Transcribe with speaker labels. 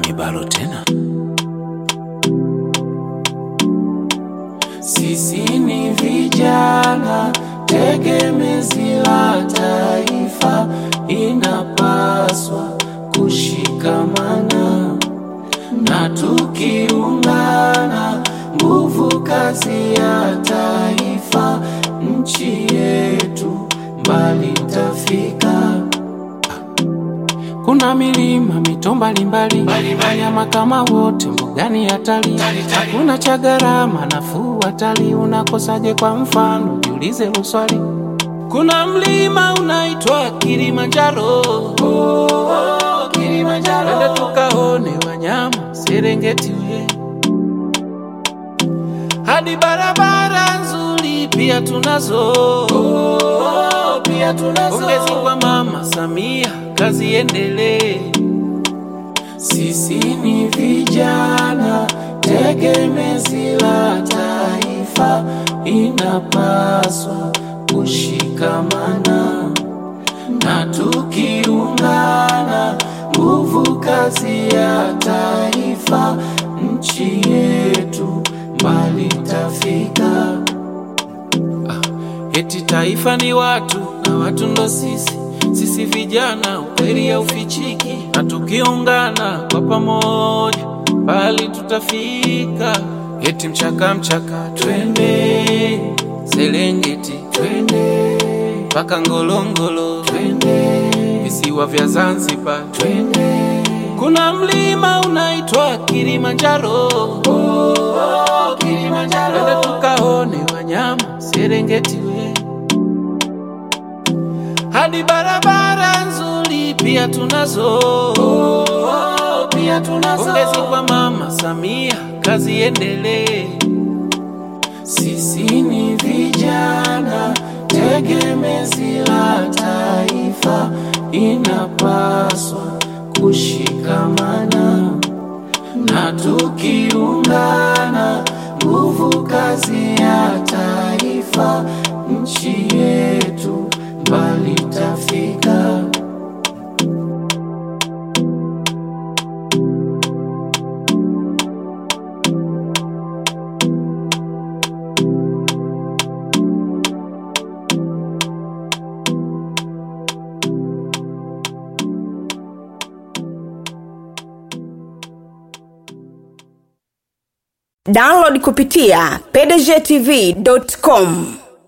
Speaker 1: kibalo tena.
Speaker 2: Sisi ni vijana tegemezi la taifa, inapaswa kushikamana na tukiungana, nguvu kazi ya taifa, nchi yetu mbali tafika. Kuna milima mito mbalimbali, wanyama kama wote mbugani hatari, hakuna cha gharama nafuu hatari. Unakosaje? Kwa mfano jiulize uswali. Kuna mlima unaitwa Kilimanjaro, oh, oh, Kilimanjaro. Twende tukaone wanyama Serengeti we hadi barabara nzuri pia tunazo, oh, pia tunazo. Pongezi kwa Mama Samia, kazi endelee. Sisi ni vijana tegemezi la taifa, inapaswa kushikamana na tukiungana, nguvu kazi ya taifa, nchi yetu mbali tafika. Eti taifa ni watu na watu ndo sisi, sisi vijana, ukweli haufichiki, na tukiungana kwa pamoja mbali tutafika. Eti mchaka mchaka, twende Serengeti, twende mpaka Ngorongoro, twende visiwa vya Zanzibar, twende kuna mlima unaitwa Kilimanjaro, oh, oh, Kilimanjaro. Twende tukaone wanyama Serengeti we hadi barabara nzuri pia tunazo, oh, oh, pia tunazo. Pongezi kwa Mama Samia, kazi endelee. Sisi ni vijana tegemezi la taifa, inapaswa kushikamana na tukiungana, nguvu kazi ya taifa, nchi yetu mbali tafika.
Speaker 3: download kupitia pdgtv.com